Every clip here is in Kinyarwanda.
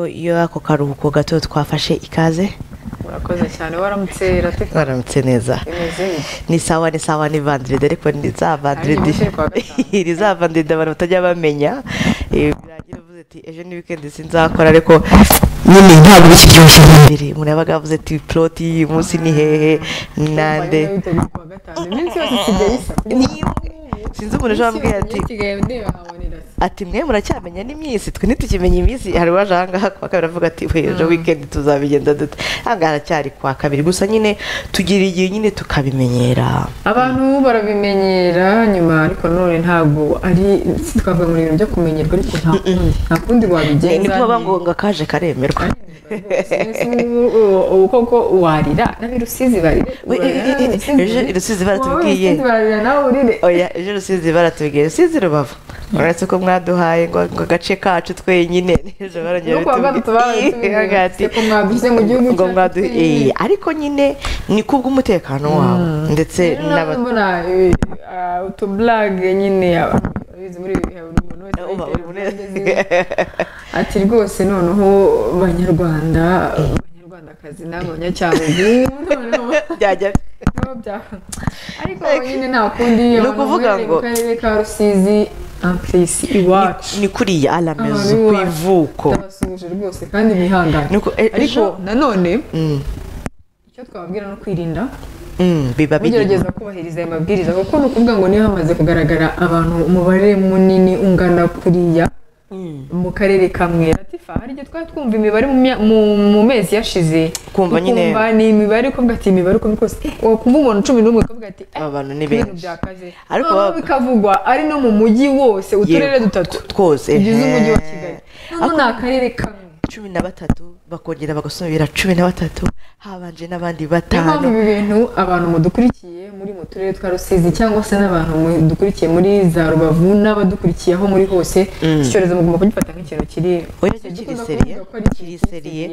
iyo ako karuhuko gato twafashe ikaze urakoze cyane waramutse rati waramutse neza imeze neza ni sawa ni sawa ni vandiride ariko ni za vandiride munsi y'uwa gatanu. ni za vandiride abantu batajya bamenya Eh, birangira uvuze ati ejo ni wikendi sinzakora ariko nyine ntabwo b'iki gihe ushobora mbere umuntu yabaga yavuze ati poroti y'uyu munsi ni hehe nande Urumva nyine witabye kuwa gatanu iminsi yose isigaye isa Ni- sinzi umuntu ushobora mbwira ati isigaye ndeba nkabonera se ati mwe muracyamenya n'iminsi twe ntitukimenya iminsi hari uwaje ahangaha kuwa kabiri avuga ati we ejo wikendi tuzabigenda dute ahangaha haracyari kuwa kabiri gusa nyine tugira igihe nyine tukabimenyera abantu barabimenyera nyuma ariko none ntabwo ari si twavuga mu bintu byo kumenyerwa ariko nta kundi nta kundi wabigenza ni kuba ni- bangonga kaje karemerwa Sinzi ubu- ubu- ubu koko warira nabi rusizi barira We, urarira, eh, eh, eh, Rusizi ejo barira. Rusizi baratubwiye. Wowe Rusizi bararira nawe urire oya ejo rusizi baratubwiye rusizi rubavu uretse ko mwaduhaye ngo ngo agace kacu twenyine ejo barongera no kuwa gatatu bitubwiye barabitubwira Bavuga ati, ko mwadushyize mu gihugu ngo cyacu mwadu twenyine." eh, ariko nyine ni kubw'umutekano wabo ndetse rero nawe n'aba mbona eh, ah, utuburage nyine abantu babizi muri ibi bihe buri muntu wese Uba uri aritera muri- uburage ziwe. ati rwose noneho banyarwanda banyarwandakazi n'abanyacyangugu noneho byajya noneho bya- ariko nyine nta kundi abantu ukuvuga bahereye mu ngo- karere ka rusizi ampuresi iwacu ni kuriya alamezu ku iwacu. ivuko ndabasuhuje rwose kandi mwihangane Nuko, eh, ariko ejo- nanone Mm, icyo twababwira ni ukwirinda mm, biba biri mugerageza kubahiriza aya mabwiriza kuko ni ukuvuga ngo niba hamaze kugaragara abantu umubare munini ungana kuriya Mm. mu karere kamwe latifa hari igihe twari twumva imibare mu mya- mu- mu mezi yashize Kumva nyine. Ukumva ni imibare ukavuga ati imibare uko kose wakumva umuntu cumi n'umwe ukavuga ati eh, Aba bantu ni ibintu benshi. byakaze Ariko Noneho baba- bikavugwa ari no mu mujyi wose uturere Yego, dutatu twose tugize ehe. umujyi wa kigali noneho ni akarere kamwe cumi na batatu bakongera bagasubira cumi na batatu habanje n'abandi niyo mpamvu batanu ibi bintu abantu mudukurikiye muri mu turere twa rusizi cyangwa se n'abantu mudukurikiye muri za rubavu n'abadukurikiye aho muri hose iki cyorezo mugomba kugifata nk'ikintu kiri oya cyo kiri seriye kiri seriye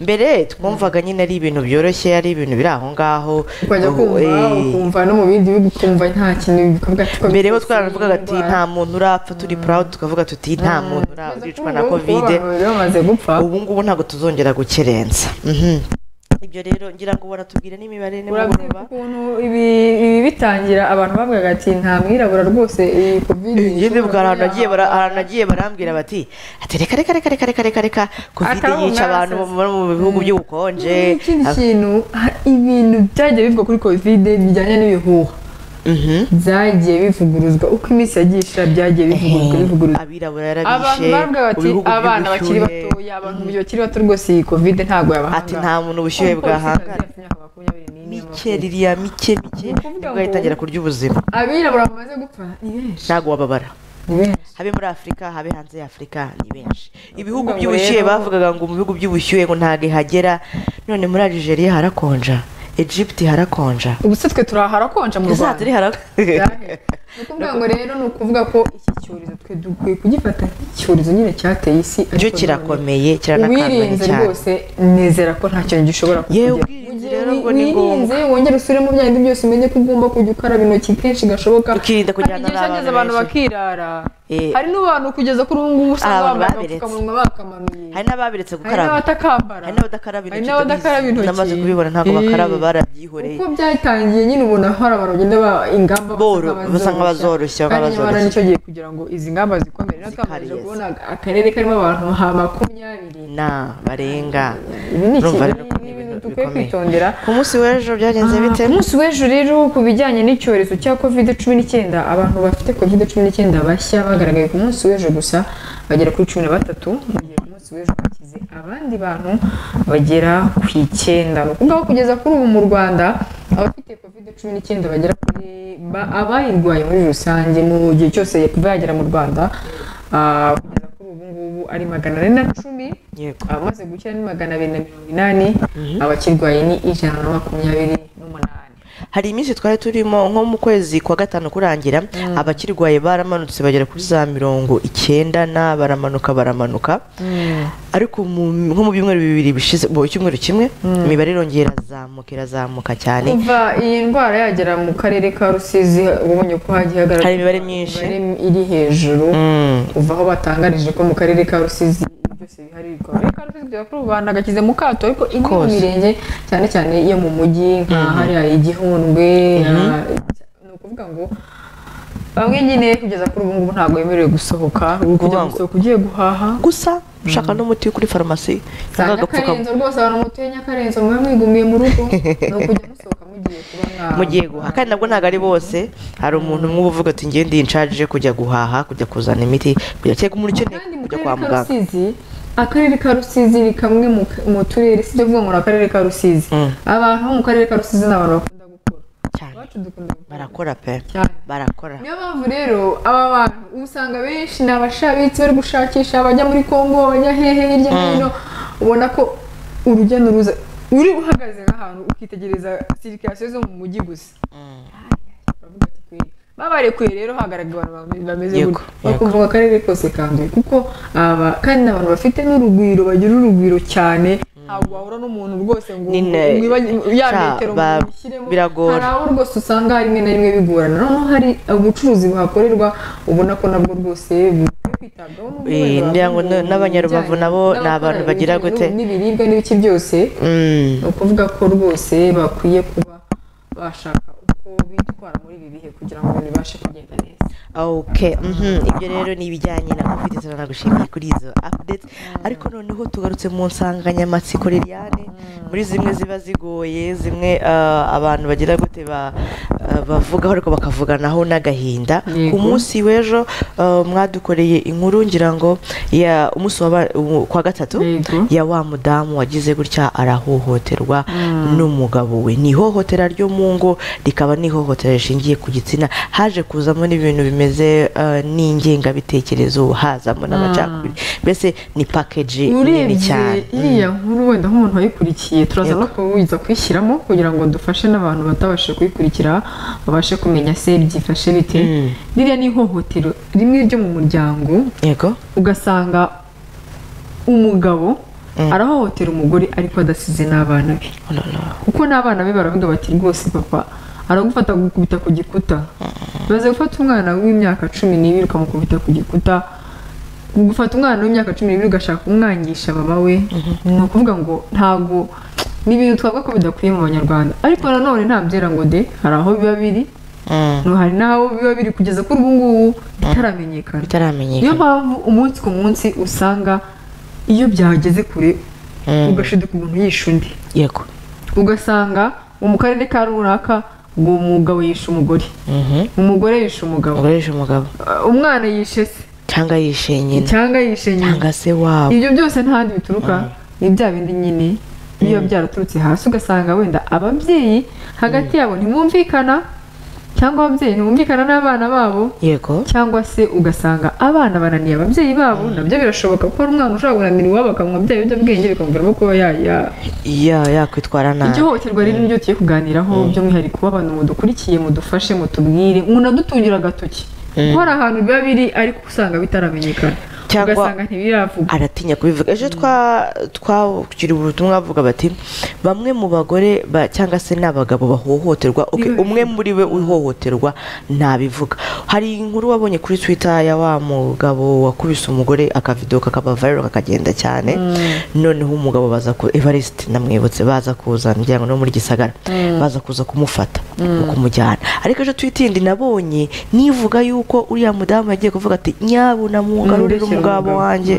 mbere twumvaga nyine ari ibintu byoroshye ari ibintu biri aho ngaho ukajya kumva Eh, ukumva no mu bindi bihugu ukumva nta kintu bikavuga ati mbere bo twaravugaga ati nta muntu urapfa turi proud tukavuga tuti nta muntu urapfa na kovide bamaze gupfa ubu ngubu ntabwo tuzongera gukerensa Mhm. ibyo rero ngira ngo baratubwira n'imibare urabona nimugoroba ukuntu ibi ibi bitangira abantu bavugaga ati nta mwirabura rwose iyi kovide ngende bwa ishobora ahantu nagiye kuba bara- yahangara." ahantu nagiye barambwira bati ati reka reka reka reka reka reka reka covid Akabunga yica abantu bo mu mu bihugu by'ubukonje ikindi kintu ha- ibintu byagiye bivugwa kuri kovide bijyanye n'ibihuha Mhm. byagiye bivuguruzwa uko iminsi yagiye ishira byagiye bivuguruzwa bivuguruzwa abirabura abantu yarabishe baravuga mu bati bihugu abana bakiri by'ubushyuhe batoya abantu bakiri bato rwose iyi kovide ntabwo yabahanga ati nta muntu ubushyuhe bwahangana mike ririya mike mike Ni ukuvuga nibwo yitangira ngo- kurya ubuzima abirabura bamaze gupfa ni benshi ntabwo wababara ni benshi habe muri afurika habe hanze ya afurika ni benshi ibihugu ngo by'ubushyuhe rero- bavugaga ngo mu bihugu by'ubushyuhe ngo ntabwo ihagera none muri algeria harakonja egypt harakonja ubu se twe turi aha harakonja mu za rwanda turi harakonja Byahe. ni ukuvuga ngo rero ni ukuvuga ko iki cyorezo twe dukwiye kugifata nk'icyorezo nyine cyateye isi ariko cyo none kirakomeye kiranakanganye uwirinze cyane rwose nizera ko nta kintu gishobora yewe kukugeraho. ubwirinzi Mugihe rero wi- ubwo ni ngombwa wirinze wongere usubire mu bya bindi byose umenye ko ugomba kujya ukaraba intoki kenshi gashoboka Ukirinda kujyana Hari igihe n'abana cyageze abantu benshi. bakirara Eh. hari n'abantu kugeza kuri ubu ngubu usanga abantu bambaye babiretse. agapfukamunwa bakamanuye hari n'ababiretse hari gukaraba n'abatakambara hari n'abadakaraba hari intoki n'abadakaraba ndabizi. intoki namaze kubibona ntabwo Eh. bakaraba barabyihoreye uko byatangiye nyine ubona hari abantu bagenda ba ingamba basa Boro- basa nk'abazoroshya, nk'abazoroshya kandi nyamara nk'abazoroshya. nicyo gihe kugira ngo izi ngamba zikomere natwe twamaze Zikariye. kubona akarere karimo abantu nka makumyabiri na barenga ibi ni Urumva ikintu- rero ko ni ni ibintu ibintu dukwiye bikomeye. kwitondera ku munsi w'ejo byagenze Ah, bite ku munsi w'ejo rero ku bijyanye n'icyorezo cya kovide cumi n'icyenda abantu bafite kovide cumi n'icyenda bashya bagaragaye ku munsi w'ejo gusa bagera kuri cumi na batatu mu gihe ku munsi w'ejo hakize abandi bantu bagera ku icyenda ni ukuvuga ko kugeza kuri ubu mu rwanda abafite kovide cumi n'icyenda bagera kuri ba- abayirwaye muri rusange mu gihe cyose kuva yagera mu rwanda ah, kugeza kuri ubu ngubu ari magana ane na cumi yego abamaze gukira ni magana abiri na mirongo inani abakirwaye ni ijana na makumyabiri n'umunani hari iminsi twari turimo nko mu kwezi kwa gatanu kurangira abakirwaye baramanutse bagera kuri za mirongo icyenda na baramanuka baramanuka ariko mu- nko mu byumweru bibiri bishize mu cyumweru kimwe imibare irongera irazamuka irazamuka cyane kuva iyi ndwara yagera mu karere ka rusizi ubonye ko hagiye hagaragara Hari imibare myinshi. imibare iri hejuru Mm. kuva aho batangarije ko mu karere ka rusizi iryo byose biharirwa ariko hari utuzwi bakuru abantu agakize mu kato ariko indi mu Kose. mirenge cyane cyane iyo mu mujyi nka hariya igihundwe aha- ni ukuvuga ngo bamwe nyine kugeza kuri ubu ngubu ntabwo bemerewe gusohoka uri kujya Kuvuga ngo- gusohoka ugiye guhaha gusa ushaka n'umuti kuri farumasi za cyangwa agapfukamunwa nyakarenzo rwose abantu mutuye nyakarenzo mube mwigumiye mu rugo ni ukujya musohoka mugiye kuba mwa- mugiye guhaha kandi nabwo ntabwo ari bose hari umuntu umwe uba uvuga ati ngewe ndi inshaje kujya guhaha kujya kuzana imiti kujya cyangwa umuntu ukeneye kandi mu kujya kwa karere ka muganga rusizi akarere ka rusizi ni kamwe mu- mu turere si byo kuvuga ngo ni akarere ka rusizi Mm. abantu bo mu karere ka rusizi ni abantu bakunda gukora cyane iwacu dukunda gukora barakora pe cyane barakora niyo mpamvu rero aba bantu usanga benshi ni abashabitsi bari gushakisha abajya muri kongo abajya hehe hirya no hino ubona ko urujya n'uruza uri uhagaze nk'ahantu ukitegereza sirikasiyo zo mu mujyi gusa Mm. baravuga ati kweri babarekuye rero hagaragara abantu bame- bameze Yego, gutya yego. bakumva ngo akarere kose kanduye kuko aba kandi ni abantu bafite n'urugwiro bagira urugwiro cyane ntabwo wahura n'umuntu rwose ngo Ni ne- mwibanye- ya sha, metero ba- mushyiremo biragora. hari aho rwose usanga rimwe na rimwe bigorana noneho hari ubucuruzi buhakorerwa ubona ko nabwo rwose bukwiye kwitabwaho n'ubwo Eh, wenda ngira ngo bakunda n'abanyarubavu ibijyanye nabo ni n'abakora abantu bagira ibijyanye gute? n'ibiribwa n'ibiki byose Mm. ni ukuvuga ko rwose bakwiye kuba bashaka uko bitwara muri ibi bihe kugira ngo bibashe kugenda neza ok mhm, ibyo rero ni ibijyanye na covid tuzana gushimiye kuri izo updates ariko noneho tugarutse mu nsanganyamatsiko liliane muri zimwe ziba zigoye zimwe eh, abantu bagira gute ba- eh, bavugaho ariko bakavuganaho n'agahinda ku Yego. munsi w'ejo eh, mwadukoreye inkuru ngira ngo ya umunsi wa ba- umu- kwa gatatu Yego. ya wa mudamu wagize gutya arahohoterwa n'umugabo we ni ihohotera ryo mu ngo rikaba n'ihohotera rishingiye ku gitsina haje kuzamo n'ibintu bimeze eh, n'ingengabitekerezo hazamo n'amacakubiri mbese ni pakeji nini urebye cyane iriya nkuru wenda nk'umuntu wayikurikiye turaza no kubuza kuyishyiramo kugira ngo dufashe n'abantu batabasha kuyikurikira babashe kumenya se byifashe bite Mm. ririya ni ihohotero rimwe ryo mu muryango yego ugasanga umugabo arahohotera umugore ariko adasize n'abana be Oh la la. kuko n'abana be baravuga bati rwose papa aragufata gukubita ku gikuta baze gufata umwana w'imyaka cumi n'ibiri ukamukubita ku gikuta gufata umwana w'imyaka cumi n'ibiri ugashaka kumwangisha mama we ni ukuvuga ngo ntabwo ni ibintu twavuga ko bidakwiye mu banyarwanda ariko nanone nta byera ngo de hari aho biba biri Mm. hari n'aho biba biri kugeza kuri ubu ngubu bitaramenyekana niyo bitaramenyekana mpamvu umunsi ku munsi usanga iyo byageze kure Mm. ugashidika umuntu yisha undi yego ugasanga mu karere ka runaka ngo umugabo yishe umugore Mhm. umugore yishe umugabo ugurisha umugabo Uh, umwana yishe se cyangwa yishe nyina cyangwa yishe nyina cyangwa se wabo ibyo byose ntahandi bituruka ni bya bindi nyine biba byaraturutse hasi ugasanga wenda ababyeyi hagati yabo ntibumvikana cyangwa ababyeyi ntibumvikana n'abana babo yego cyangwa se ugasanga abana bananiye ababyeyi babo nabyo birashoboka ko hari umwana ushobora guharanira iwabo akamuha bya biyobyabwenge bikamuviramo kuba ya- ya- ya yakwitwara nabi iryo hohoterwa rero niryo tugiye kuganiraho by'umwihariko w'abantu mudukurikiye mudufashe mutubwire munadutungira agatoki kuko hari ahantu biba biri ariko usanga bitaramenyekana Cyangwa- ugasanga ntibiravuga aratinya kubivuga ejo twa twakiriye ubutumwa bavuga bati bamwe mu bagore ba- cyangwa se n'abagabo bahohoterwa okay, Niwe umwe muri we uhohoterwa ntabivuga hari inkuru wabonye kuri twitter ya wa mugabo wakubise umugore akavido kakaba viral kakagenda cyane noneho umugabo baza ku Evariste namwibutse baza kuza ngira ngo no muri gisagara baza kuza kumufata kumujyana ariko ejo twitindi nabonye nivuga yuko uriya mudamu yagiye kuvuga ati nyabu namugarurira umugabo Nturushyire umugabo." wanjye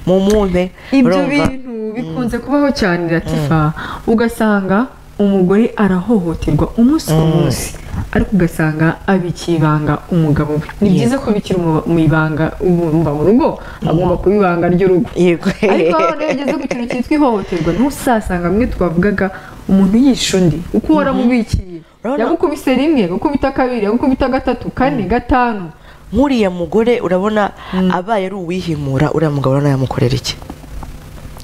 mu mwumpe ibyo urumva? bintu bikunze kubaho cyane ratifa ugasanga umugore arahohoterwa umunsi ku munsi ariko ugasanga abikiye ibanga umugabo we ni byiza ko abikira umu- mu ibanga umva mu rugo agomba kuba ibanga ry'urugo yego ariko aho rero ugeze ku kintu cyitwa ihohoterwa ntusasanga amwe twavugaga umuntu yishe undi uko waramubikiye Urabona- yagukubise rimwe agukubita kabiri agukubita gatatu kane gatanu nk'uriya mugore urabona abaye ari uwihimura uriya mugabo urabona yamukorera iki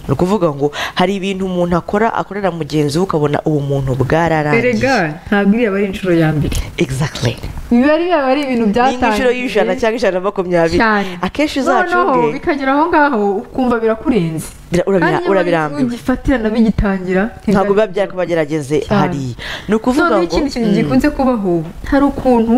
ni ukuvuga ngo hari ibintu umuntu akora akorera mugenzi we ukabona ubu muntu bwararangiye erega ntabwo iriya aba ari inshuro ya mbere exactly biba iriya ari ibintu ni nk'inshuro y'ijana cyangwa byatangiye ijana na makumyabiri cyane akenshi noneho uzacunge bikagera aho ngaho ukumva birakurenze bira- urabira- urabirambiwe ugifatira nabigitangira ntabwo biba byakabagerageze Cyane. hariya ni ukuvuga ngo noneho ikindi kintu gikunze kubaho hari ukuntu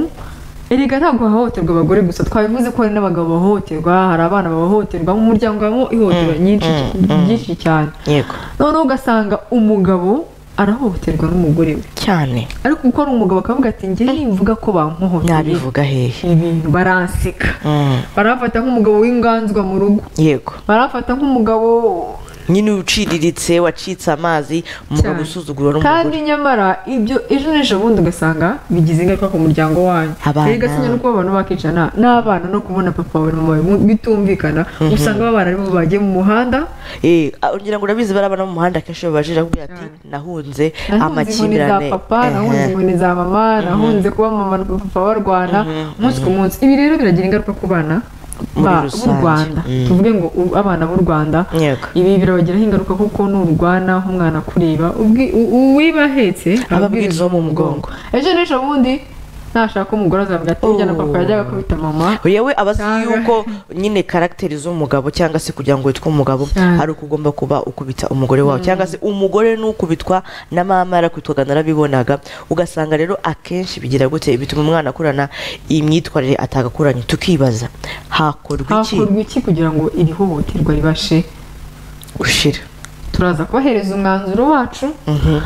erega ntabwo hahohoterwa abagore gusa twabivuze ko hari n'abagabo bahohoterwa hari abana bahohoterwa mu muryango habamo ihohoterwa nyinshi ryinshi cyane yego noneho ugasanga umugabo arahohoterwa n'umugore we cyane ariko kuko ari umugabo akavuga ati njye nimvuga ko bampohoteye nabivuga hehe ibintu baranseka Mm, barafata nk'umugabo w'inganzwa mu rugo yego barafata nk'umugabo nyine uciriritse wacitse amazi umugabo Cyane. usuzugura kandi n'umugore nyamara ibyo ejo n'ejo bundi ugasanga bigize ingaruka ku muryango wanyu Abana. erega sinya nuko abantu bakicana n'abana no kubona papa wawe na mama wawe mu- bitumvikana usanga babana aribo bagiye mu muhanda Eh, ah, ugira ngo urabizi barabana mu muhanda akenshi babajije akubwira ati nahunze nahunze inkoni za amakimbirane papa Eh, nahunze inkoni za mama nahunze kuba mama na papa barwana umunsi ku munsi ibi rero biragira ingaruka ku bana Muri ba- b'u rusange. rwanda Mm. tuvuge ngo u- abana b'u rwanda Yego. ibi birabagiraho ingaruka kuko nurwana nk'umwana akureba ubwi- u- u- uwiba ahetse Aba ababwiriza abwirizaho mu mugongo. ejo n'ejo bundi nashaka umugore azavuga ati njyana papa yajyaga akubita mama yewe aba azi Cyangwa- yuko nyine karagiteri z'umugabo cyangwa se kugira ngo witwe umugabo Cyane. hari uko ugomba kuba ukubita umugore wawe cyangwa se umugore n'ukubitwa na mama yarakubitwaga narabibonaga ugasanga rero akenshi bigira gute bituma umwana akurana imyitwarire atagakuranye tukibaza hakorwa iki hakorwa iki kugira ngo iri hohoterwa ribashe gushira turaza kubahereza umwanzuro wacu Mhm.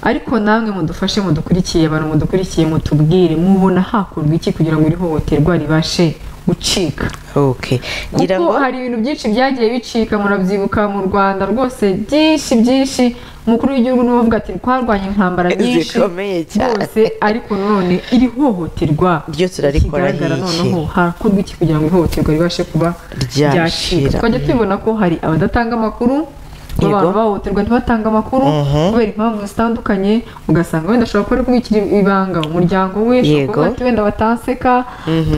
ariko namwe mudufashe mudukurikiye abantu mudukurikiye mutubwire mubona hakorwa iki kugira ngo iri hohoterwa ribashe gucika okay ngira kuko ngo hari ibintu byinshi byagiye bicika murabyibuka mu rwanda rwose byinshi byinshi umukuru w'igihugu niwe uvuga ati twarwanye intambara nyinshi zikomeye cyane rwose ariko none iri hohoterwa Ryo turarikora rikigaragara nk'iki? noneho hakorwa iki kugira ngo ihohoterwa ribashe kuba Ryashira. ryacika twajya tubibona ko hari abadatanga amakuru Yego. abantu bahohoterwa ntibatange amakuru Mhm. kubera impamvu zitandukanye ugasanga wenda ashobora kuba ari kubikira ibanga umuryango we ashobora Yego. kuvuga ati wenda batanseka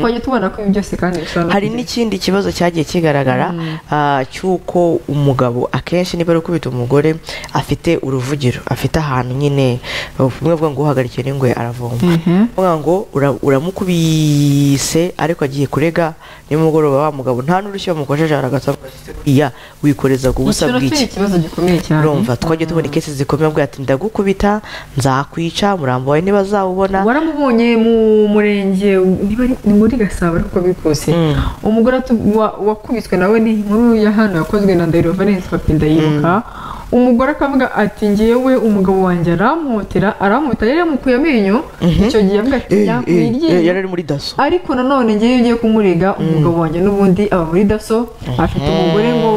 twajya tubona ko ibi byose kandi bishobora no hari kugira- n'ikindi kibazo cyagiye kigaragara ah, cy'uko umugabo akenshi niba ari ukubita umugore afite uruvugiro afite ahantu nyine bumwe buvuga ngo uhagarikiye n'ingwe aravoma Mhm. bavuga ngo ura- uramukubise ariko agiye kurega nimugoroba wa mugabo nta n'urushyi bamukosheje aragasa iya wikorezaga ubusa Icyo nacyo ni bw'iki ikibazo gikomeye cyane urumva twagiye tubona ikesi zikomeye avuga ati ndagukubita nzakwica umurambo wawe ntibazawubona waramubonye mu murenge niba ari- ni muri gasabo ariko uko biri kose Mm. umugore atu- wa- wakubiswe nawe ni inkuru ya hano yakozwe na ndahiro valence papi ndayibuka umugore akavuga ati ngewe umugabo wanjye aramuhotera aramuhita yari yamukuye amenyo icyo gihe avuga ati Eh, yakuye eh, eh, iryinyo yari ari muri daso ariko nanone ngewe iyo ugiye kumurega umugabo wanjye n'ubundi aba muri daso afite umugore ngo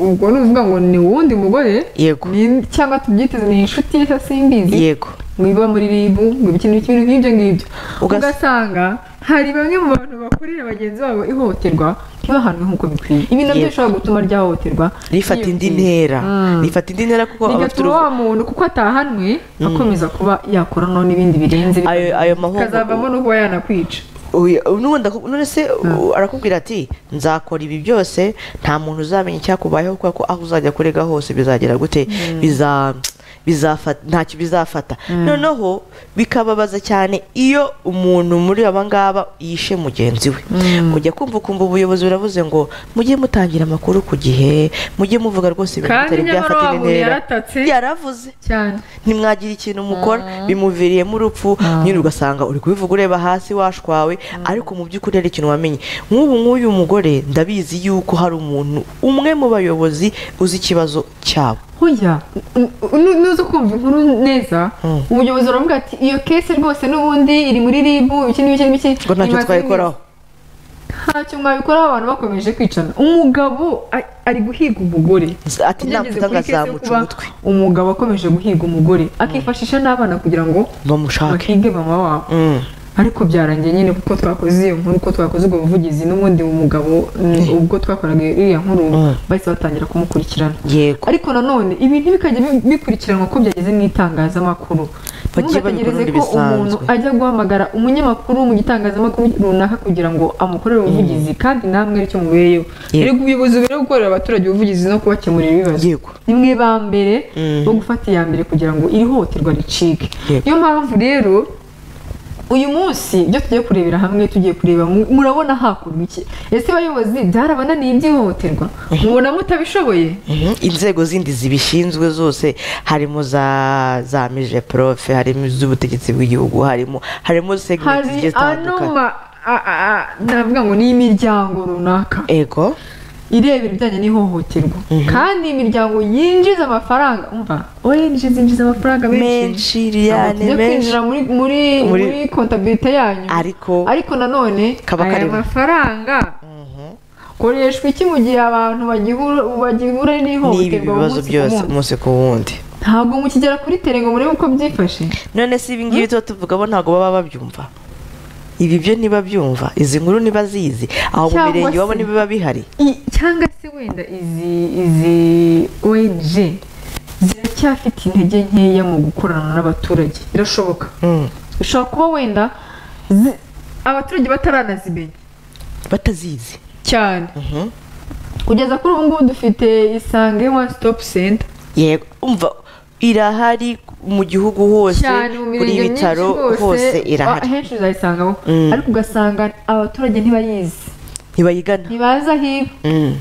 ubwo ni ukuvuga ngo ni uwundi mugore Yego. ni- cyangwa tubyiteze ni inshuti ye se simbizi yego ngo iba muri ribu ngo ibikinu ibintu nk'ibyo ngibyo Ugas- ugasanga hari bamwe mu bantu bakorera bagenzi babo ihohoterwa ntibahanwe nk'uko bikwiye ibi nabyo Yego. bishobora gutuma ryahohoterwa rifata indi ntera rifata indi ntera kuko aba afite bigatuma uruvu- wa muntu kuko atahanwe akomeza kuba yakora none ibindi birenze ayo ayo mahombo akazavamo no kuba yanakwica Oya, n'ubundi aku- none se u- arakubwira ati nzakora ibi byose nta muntu uzamenya icyakubayeho kubera ko aho uzajya kurega hose bizagera gute biza bizafata ntacyo bizafata noneho bikababaza cyane iyo umuntu muri aba ngaba yishe mugenzi we ujya kumva ukumva ubuyobozi buravuze ngo mujye mutangira amakuru ku gihe mujye muvuga rwose ibintu Kandi bitari nyamara byafata wa muntu intera yaratatse. yaravuze cyane ntimwagira ikintu mukora bimuviriyemo urupfu nyine ugasanga uri kubivuga ureba hasi washwawe ariko mu by'ukuri hari ikintu wamenye nk'ubu nk'uyu mugore ndabizi yuko hari umuntu umwe mu bayobozi uzi ikibazo cyabo Hoya, n- n- nuza kumva inkuru neza Mm. ubuyobozi buravuga ati iyo kese rwose n'ubundi iri muri ribu iki n'ibiki n'ibiki ngo ntacyo imaze twayikoraho ntacyo mwabikoraho abantu bakomeje kwicana umugabo a- ari guhiga umugore Z- ati Ugeze navuga ngo kuri kese yo azamuca kuba umutwe umugabo akomeje guhiga umugore akifashisha n'abana kugira ngo bamushake bahige mama wabo Mm. ariko byarangiye nyine kuko twakoze iyo nkuru uko twakoze ubwo buvugizi n'ubundi umugabo mm, ubwo twakoraga iriya nkuru Mm. bahise batangira kumukurikirana yego ariko nanone ibintu bikajya bi- bikurikiranwa uko byageze mu itangazamakuru Bagiye babikora ntugategereze ubundi ko umuntu bisanzwe. ajya guhamagara umunyamakuru mu gitangazamakuru runaka kugira ngo amukorere ubuvugizi kandi namwe aricyo mubereyeho Yego. rero ubuyobozi buri gukorera abaturage ubuvugizi no kubakemurira ibibazo Yego. nimwe ba mbere Mm. bo gufata iya mbere kugira ngo iri hohoterwa ricike Yego. niyo mpamvu rero uyu munsi ibyo tugiye kurebera hamwe tugiye kureba mu- murabona hakorwa iki ese abayobozi byarabananiye iby'ihohoterwa mubona mutabishoboye Mhm. inzego zindi zibishinzwe zose harimo za za mije profe harimo iz'ubutegetsi bw'igihugu harimo harimo segmenti hari zigiye ano zitandukanye ma a- a- a- ndavuga ngo ni imiryango runaka ego irebera ibijyanye n'ihohoterwa kandi imiryango yinjiza amafaranga umva uwo yinjiza yinjiza amafaranga menshi menshi riyane tujya menshi kwinjira muri muri Muri- muri kontabirite yanyu ariko ariko nanone Kaba aya karimo. mafaranga Mhm. koreshwa iki mu gihe abantu bagihura bagihura n'ibi n'ihohoterwa bibazo umunsi ku byose munsi? umunsi ku wundi ntabwo mukigera kuri tere ngo murebe uko byifashe none si ibi ngibi tuba tuvugamo ntabwo baba babyumva ibi byo ntibabyumva izi nkuru ntibazizi aho mu Cyangwa mirenge iwabo se- ntibiba bihari I- cyangwa se wenda izi izi ONG ziracyafite intege nkeya mu gukorana n'abaturage birashoboka Mm. bishobora kuba wenda zi- abaturage bataranazimenya batazizi cyane Mhm. kugeza kuri ubu ngubu dufite isange one stop center yego umva irahari mu gihugu hose cyane mu kuri mirenge ibitaro myinshi hose Ah, irahari henshi uzayisangaho Mm. ariko ugasanga abaturage ntibayizi ntibayigana ntibazi aho iba Mm.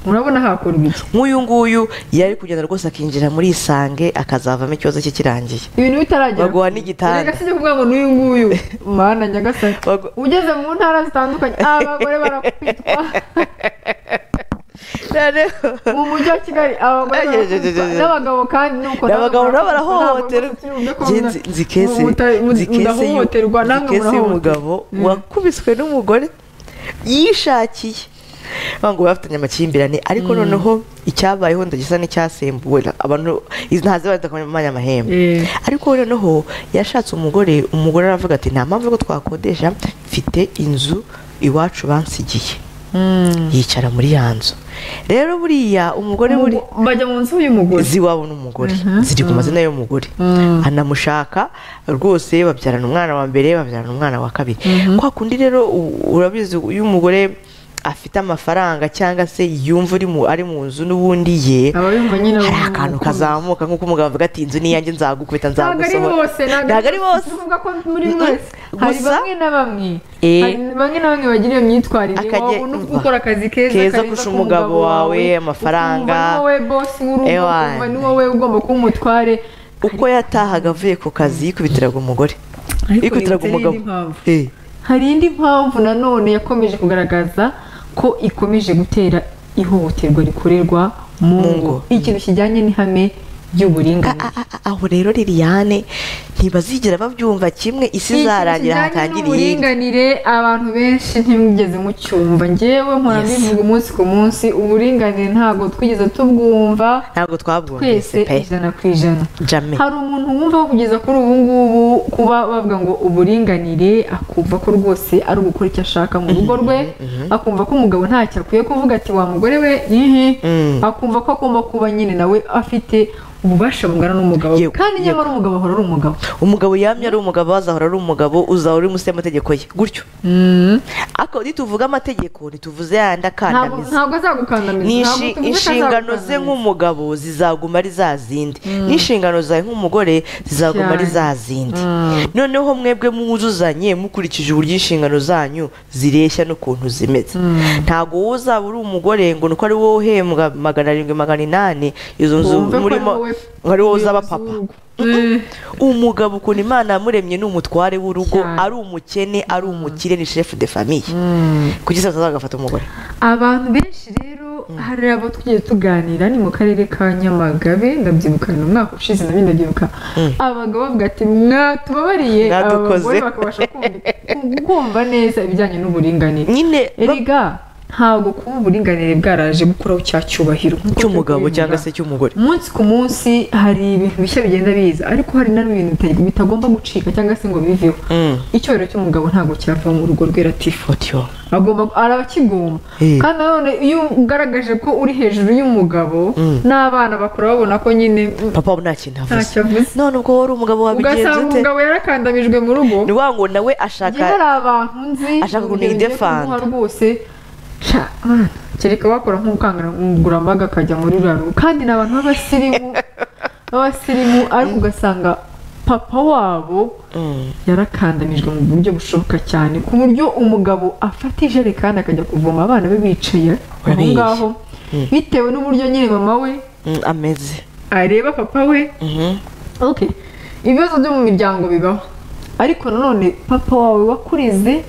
murabona hakorwa iki nk'uyu nguyu yari kugenda rwose akinjira muri isange akazavamo ikibazo cye kirangiye ibintu bitaragera Baguha kure. n'igitanda. Erega sijya kuvuga ngo n'uyu nguyu mana nyagasake Bagu- ugeze mu ntara zitandukanye abagore barakwitwa mu mujyi wa kigali abagore barakwitwa n'abagabo kandi nuko abagabo nabo barakwitwa. barahohoterwa Njye Ntabwo rwose turi mu byo nzi- kuvuga. nzi kese Mu muta- mu- nzi kese y'u- mudahohoterwa nzi namwe kese murahohoterwa y'umugabo wakubiswe n'umugore yishakiye bavuga ngo bafitanye amakimbirane ariko noneho icyabayeho ndagisa n'icyasembuwe abantu izi ntazi bari kumenya amahembe Eh. ariko noneho yashatse umugore umugore aravuga ati nta mpamvu ko twakodesha mfite inzu iwacu bansigiye Mm. yicara muri ya nzu rero buriya umugore buri Umugo- bajya mu nzu y'umugore z'iwabo n'umugore ziri ku mazina y'umugore Mm. anamushaka rwose babyarana umwana wa mbere babyarana umwana wa kabiri kwa kundi rero u- urabizi iyo umugore afite amafaranga cyangwa se yumva uri mu- ari mu nzu n'ubundi ye aba yumva nyine hari akantu kazamuka nk'uko umugabo avuga ati inzu ni iyanjye nzagukubita ntabwo ari nzagusohora bose ntabwo ari bose tuvuga ko muri Mm-mm. mwese hari Gusa- bamwe na bamwe Eh. hari bamwe na bamwe bagira iyo myitwarire Akajya- wabona uri gukora akazi keza Keza kariza kurusha ku umugabo wawe, amafaranga. ukumva ni wowe bosi w'urugo Ewana. ukumva ni wowe ugomba kuba umutware uko yatahaga avuye ku kazi yikubitiraga umugore yikubitiraga yibutse umugabo n'indi mpamvu. Eh. hari indi mpamvu nanone yakomeje kugaragaza ko ikomeje gutera ihohoterwa rikorerwa mu Mu ngo. ngo ikintu kijyanye n'ihame ry'uburinganire A- a- aho rero liliane ntibazigera babyumva kimwe isi Ikintu izarangira kijyanye hatangire iyindi n'uburinganire abantu benshi ntimwigeze mucyumva njyewe mpora Yes. mbivuga umunsi ku munsi uburinganire ntabwo twigeze tubwumva ntabwo twese twabwumvise pe ijana ku ijana jame hari umuntu wumva kugeza kuri ubu ngubu kuba bavuga ngo uburinganire akumva ko rwose ari ugukora icyo ashaka mu rugo rwe akumva ko umugabo ntacyo akwiye kuvuga ati wa mugore we ihi Mm. akumva ko agomba kuba nyine nawe afite ububasha bungana n'umugabo Yego, kandi nyamara umugabo ahora ari umugabo umugabo yamye ari umugabo azahora ari umugabo uzahora uri munsi y'amategeko ye gutyo ariko nituvuga amategeko ntituvuze yandi ntabwo akandamiza ntabwo azagukandamiza Ni ntabwo inshi- tuvuze ko inshingano ze azagukandamiza. nk'umugabo zizaguma ari za zindi n'inshingano zawe nk'umugore zizaguma ari za zindi noneho mwebwe mwuzuzanye mukurikije uburyo inshingano zanyu zireshya n'ukuntu zimeze ntabwo wowe uzaba uri umugore ngo ni uko ari wowe uhembwa magana arindwi magana inani izo nzu Wumve ko ari murimo wowe ngo ari wowe uzaba umuyobozi papa w'urugo. Eh. umugabo ukuntu imana yamuremye ni umutware w'urugo Cyane. ari umukene ari umukire ni shefu de famiye kugira ngo azagafate umugore abantu benshi rero hari abo tugiye tuganira ni mu karere ka nyamagabe ndabyibukana umwaka ushize nabyo ndabyibuka abagabo bavuga ati mwatubabariye aba Mwadukoze." bagore bakabasha kumva- ku- kumva neza ibijyanye n'uburinganire nyine ba- erega ntabwo kuba uburinganire bwaraje gukuraho cya cyubahiro nk'uko cy'umugabo turi kubivuga. cyangwa se cy'umugore umunsi ku munsi hari ibintu bishya bigenda biza ariko hari na bimwe bita- bitagomba gucika cyangwa se ngo biveho Mm. icyubahiro cy'umugabo ntabwo cyava mu rugo rwe ratifu Otyo. agomba araba akigomba Eh. kandi nanone iyo ugaragaje ko uri hejuru y'umugabo n'abana bakura babona ko nyine mm, papa ubu nta kintu avuze ntacyo avuze none ubwo wowe uri umugabo wabigenza ugasanga ute umugabo yarakandamijwe mu rugo ni wa ngo nawe njye hari ashaka abantu nzi Ashaka mu kuntu gihe ngiye yidefanda. kumuha rwose sha, mwana, kereka wakora nk'ubukangurambaga akajya muri ruriya rugo kandi ni abantu b'abasirimu b'abasirimu ariko ugasanga papa wabo Mm. yarakandamijwe mu buryo bushoboka cyane ku buryo umugabo afata ijerekani akajya kuvoma abana be bicaye aho Urabizi. ngaho bitewe n'uburyo nyine mama we Mm, ameze areba papa we Mhm. ok ibibazo byo mu miryango bibaho ariko nanone papa wawe wakureze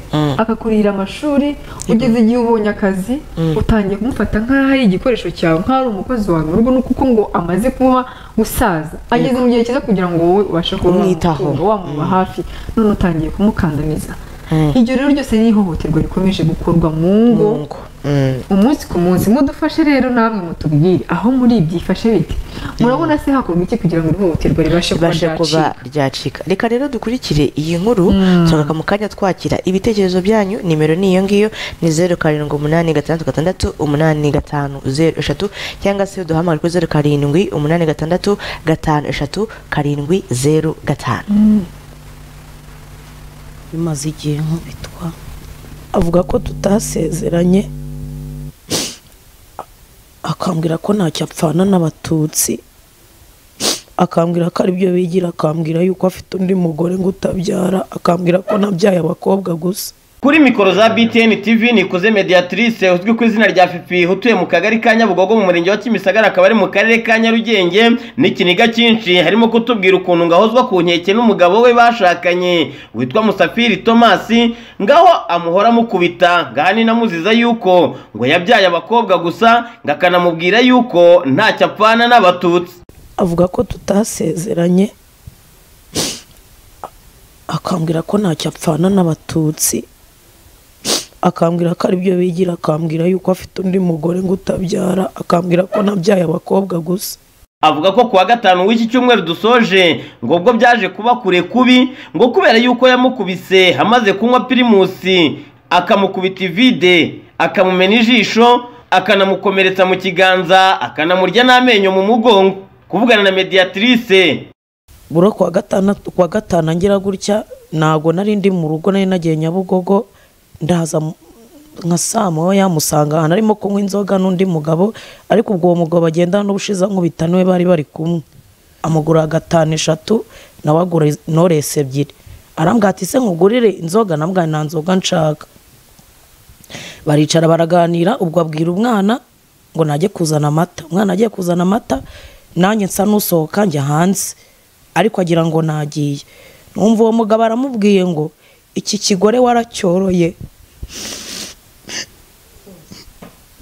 akakurihira amashuri ugeze igihe ubonye akazi utangiye kumufata nk'aho ari igikoresho cyawe nk'aho ari umukozi wawe mu rugo ni kuko ngo amaze kuba gusaza ageze mu gihe cyiza kugira ngo wowe ubashe kuba Umwitaho. wamutunga, wamuba hafi none utangiye kumukandamiza iryo rero ryose ni ihohoterwa rikomeje gukorwa mu ngo Mungu. Mm. umunsi ku munsi mudufashe rero namwe mutubwire aho muri byifashe bite murabona se hakorwa iki kugira ngo ihohoterwa ribashe kuba ribashe kuba ryacika ryacika reka rero dukurikire iyi nkuru turagaruka mu kanya twakira ibitekerezo byanyu nimero ni iyo ngiyo ni zeru karindwi umunani gatandatu gatandatu umunani gatanu zeru eshatu cyangwa se duhamagare kuri zeru karindwi umunani gatandatu gatanu eshatu karindwi zeru gatanu bimaze igihe nkubitwa avuga ko tutasezeranye akambwira ko ntacyo apfana n'abatutsi akambwira ko aribyo bigira akambwira yuko afite undi mugore ngo utabyara akambwira ko nabyaye abakobwa gusa kuri mikoro za btn tv nikuze mediatrice uzwi ku izina rya fifi utuye mu kagari ka nyabugogo mu murenge wa kimisagara akaba ari mu karere ka nyarugenge n'ikiniga cyinshi harimo kutubwira ukuntu ngahozwa ku nkeke n'umugabo we bashakanye witwa musafiri tomasi ngaho amuhora amukubita ngaho ninamuziza yuko ngo yabyaye abakobwa gusa ngakanamubwira yuko ntacyo apfana n'abatutsi avuga ko tutasezeranye akambwira ko ntacyo apfana n'abatutsi akambwira ko aribyo bigira akambwira yuko afite undi mugore ngo utabyara akambwira ko nabyaye abakobwa gusa avuga ko kuwa gatanu w'iki cyumweru dusoje ngo ubwo byaje kuba kure kubi ngo kubera yuko yamukubise amaze kunywa pirimusi akamukubita ivide akamumena ijisho akanamukomeretsa mu kiganza akanamurya n'amenyo mu mugongo kuvugana na mediatrice buro kuwa gatandatu kuwa gatanu ngira gutya ntago nari ndi mu rugo nari nagiye nyabugogo ndaza mu- nka saa moya yamusanga ahantu arimo kunywa inzoga n'undi mugabo ariko ubwo uwo mugabo bagenda n'ubushize nkubita niwe bari bari kumwe amugura gatanu eshatu nawe agura noresi ebyiri arambwira ati se nkugurire inzoga nambwira nta nzoga nshaka baricara baraganira ubwo abwira umwana ngo najye kuzana amata umwana agiye kuzana amata nanjye nsa n'usohoka njya hanze ariko agira ngo nagiye numva uwo mugabo aramubwiye ngo iki kigore waracyoroye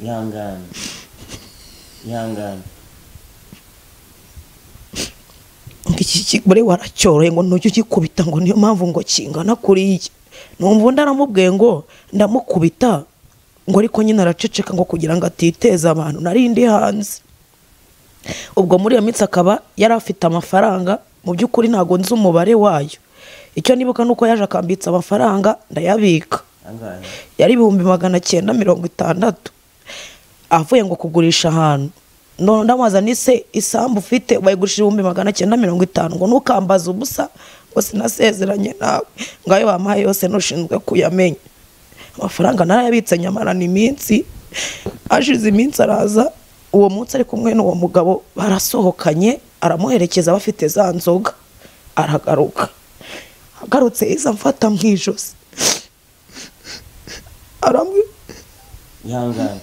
ihangane ihangane ngo iki kigore waracyoroye ngo ntujye ugikubita ngo niyo mpamvu ngo kingana kuriya numva undi aramubwiye ngo ndamukubita ngo ariko nyine araceceka ngo kugira ngo atiteza abantu nari ndi hanze ubwo muri iyo minsi akaba yari afite amafaranga mu by'ukuri ntabwo nzi umubare wayo icyo nibuka ni uko yaje akambitsa amafaranga ndayabika yari ibihumbi magana cyenda mirongo itandatu avuye ngo kugurisha ahantu none ndamubaza ni se isambu ufite bayigurisha ibihumbi magana cyenda mirongo itanu ngo ntukambaze ubusa ngo sinasezeranye nawe ngo ayo bampaye yose ntushinzwe kuyamenya amafaranga narayabitse nyamarana iminsi hashize iminsi araza uwo munsi ari kumwe n'uwo mugabo barasohokanye aramuherekeza bafite za nzoga aragaruka agarutse yiza amfata mu ijosi arambwira ihangane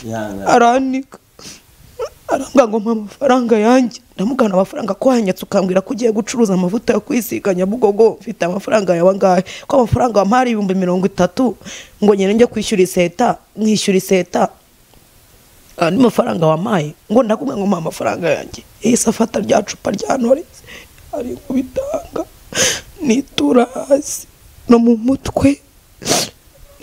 ihangane aranika arambwira ngo mpa amafaranga yanjye ndamugana amafaranga ko wanyatse ukambwira ko ugiye gucuruza amavuta yo kwisiga nyabugogo mfite amafaranga yawe angahe ko amafaranga wampaye ari ibihumbi mirongo itatu ngo nyine njye kwishyura iseta nkishyura iseta andi mafaranga wampaye ngo ndakubwira ngo mpa amafaranga yanjye yahise afata rya cupa rya norisi ari kubitanga nitura hasi no mu mutwe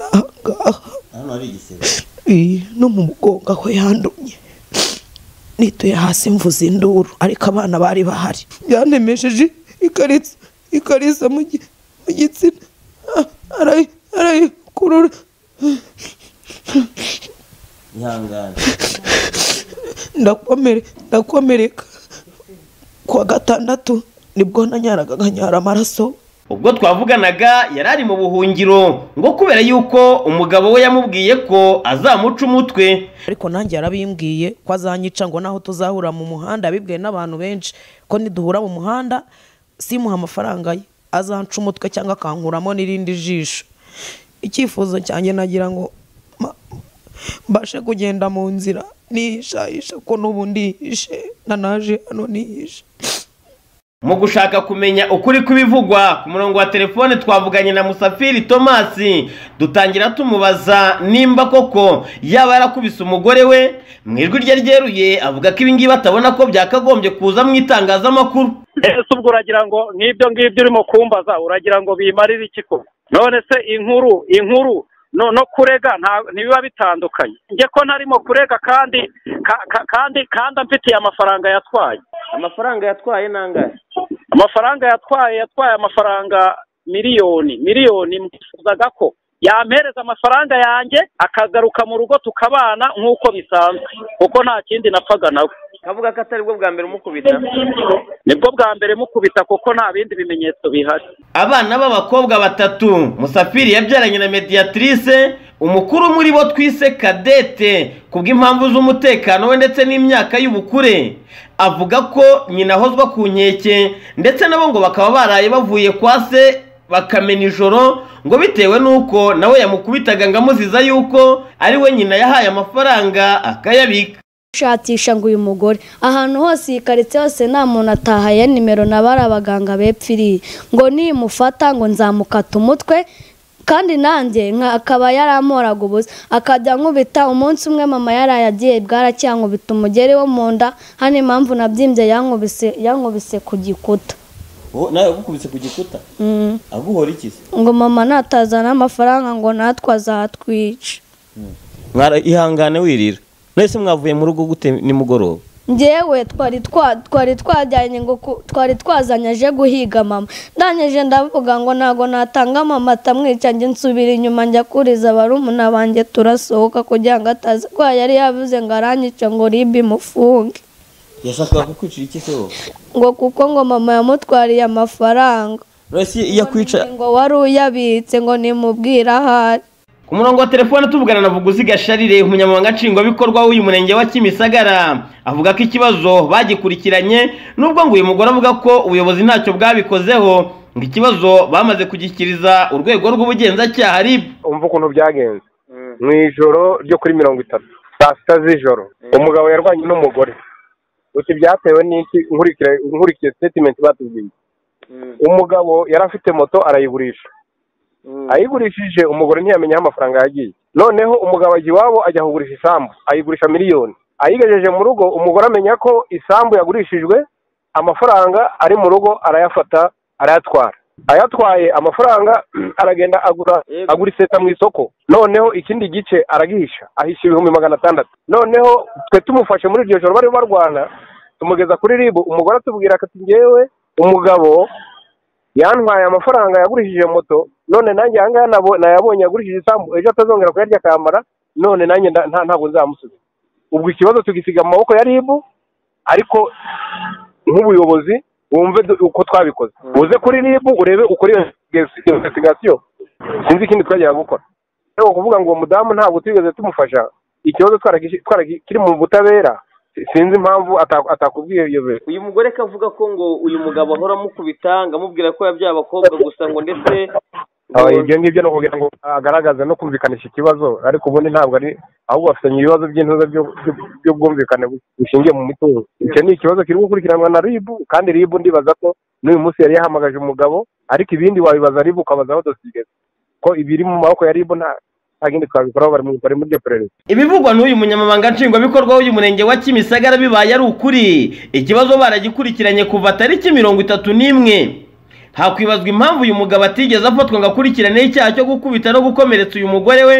n'ahangaha hano hari igisebe Ii, no mu mugongo aho yandumye nituye hasi mvuze induru ariko abana bari bahari yantemesheje ikariso ikariso mu gi- mu gitsina Ah, arayi arayikurura ihangane ndakomere ndakomereka kuwa gatandatu nibwo nanyaraga nkanyara amaraso ubwo twavuganaga yari ari mu buhungiro ngo kubera yuko umugabo we yamubwiye ko azamuca umutwe ariko nanjye yarabimbwiye ko azanyica ngo naho tuzahura mu muhanda yabibwiye n'abantu benshi ko niduhura mu muhanda simuha amafaranga ye azanca umutwe cyangwa akankuramo n'irindi jisho icyifuzo cyanjye nagira ngo ma- mbashe kugenda mu nzira nihishahisha ko n'ubu ndihishe nanaje hano nihishe mu gushaka kumenya ukuri kw'ibivugwa ku murongo wa telefone twavuganye na musafiri tomasi dutangira tumubaza nimba koko yaba yarakubise umugore we mu ijwi rye ryeruye avuga ko ibingibi atabona ko byakagombye kuza mu itangazamakuru ese ubwo uragira ngo n'ibyo ngibyo urimo kumbaza uragira ngo bimarire iki ko none se inkuru inkuru no no kurega ntibiba bitandukanye njye ko ntarimo kurega kandi kandi kandi amfitiye amafaranga yatwaye amafaranga yatwaye ni angahe amafaranga yatwaye yatwaye amafaranga miliyoni miliyoni mwifuzaga ko yampereza amafaranga yanjye akagaruka mu rugo tukabana nk'uko bisanzwe kuko nta kindi napfaga nawe kavuga ko atari bwo bwa mbere umukubita nibwo bwa mbere mukubita kuko nta bindi bimenyetso bihari abana b'abakobwa batatu musafiri yabyaranye na mediyatrice umukuru muri bo twise kadete kubw'impamvu z'umutekano we ndetse n'imyaka y'ubukure avuga ko nyina ahozwa ku nkeke ndetse nabo ngo bakaba baraye bavuye kwa se bakamena ijoro ngo bitewe n'uko nawe yamukubitaga ngo amuziza yuko ari we nyina yahaye amafaranga akayabika gushakisha ngo uyu mugore ahantu hose iyi karitsiye hose nta muntu atahaye nimero na bari abaganga bepfiriye ngo nimufata ngo nzamukata umutwe kandi nanjye akaba yaramoraga ubusa akajya nkubita umunsi umwe mama yaraye agiye bwaracyangubita umugeri wo mu nda hano impamvu nabyimbye yankubise ku gikuta nawe agukubise ku gikuta aguhora iki se ngo mama natazana amafaranga ngo natwe azatwica ihangane wirira mwese mwavuye mu rugo gute nimugoroba ngewe twari twari twajyanye ngo twari twazanye aje guhiga mama ndangije ndavuga ngo ntabwo natanga mama atamwica njye nsubira inyuma njya kuriza barumuna banjye turasohoka kugira ngo ataza ko yari yavuze ngo aranyica ngo ribi mufunge yashakaga kukwicira iki se wowe ngo kuko ngo mama yamutwariye amafaranga uretse iyo akwica ngo wari uyabitse ngo nimubwire ahari ku murongo wa telefone tuvugana na vuguziga sharire umunyamabanga nshingwabikorwa w'uyu murenge wa kimisagara avuga ko ikibazo bagikurikiranye nubwo ngo uyu mugore avuga ko ubuyobozi ntacyo bwabikozeho ngo ikibazo bamaze kugishyikiriza urwego rw'ubugenzacyaha rib umva ukuntu byagenze mu ijoro ryo kuri mirongo itatu saa sita z'ijoro umugabo yarwanye n'umugore uti byatewe n'iki nkurikiye sitetimenti batubwiye umugabo yari afite moto arayigurisha ayigurishije umugore ntiyamenye aho amafaranga yagiye noneho umugabo ajya iwabo ajya kugurisha isambu ayigurisha miliyoni ayigejeje mu rugo umugore amenya ko isambu yagurishijwe amafaranga ari mu rugo arayafata arayatwara ayatwaye amafaranga aragenda agura agura iseta mu isoko noneho ikindi gice aragihisha ahisha ibihumbi magana atandatu noneho twe tumufashe muri iryo joro bari barwana tumugeza kuri ribu umugore atubwira ati ngewe umugabo yantwaye amafaranga yagurishije moto none nanjye aha ngaha nayabonye yagurishije isambu ejo atazongera kuyarya akambara none nanjye ntabwo nzamusubiza ubwo ikibazo tugisiga mu maboko ya ribu ariko nk'ubuyobozi wumve uko twabikoze uze kuri ribu urebe uko iyo investigasiyo sinzi ikindi twajyaga gukora rero kuvuga ngo uwo mudamu ntabwo tugeze tumufasha ikibazo kiri mu butabera sinzi impamvu atakubwiye iyo biro uyu mugore ko avuga ko ngo uyu mugabo ahora amukubita ngo amubwira ko yabyaye abakobwa gusa ngo ndetse ibyo ngibyo ni ukugira ngo agaragaze no kumvikanisha ikibazo ariko ubundi ntabwo ari ahubwo bafitanye ibibazo by'intuza by'ubwumvikane bushingiye mu mitungo icyo ni ikibazo kiri gukurikiranwa na ribu kandi ribu ndibaza ko n'uyu munsi yari yahamagaje umugabo ariko ibindi wabibaza ribu ukabaza aho dosigeze ko ibiri mu maboko ya ribu nta agende twabikoraho bari muri muri iryo perereza ibivugwa n'uyu munyamabanga nshingwabikorwa w'uyu murenge wa kimisagara bibaye ari ukuri ikibazo baragikurikiranye kuva tariki mirongo itatu n'imwe hakwibazwa impamvu uyu mugabo atigeze afatwa ngo akurikiraneho icyaha cyo gukubita no gukomeretsa uyu mugore we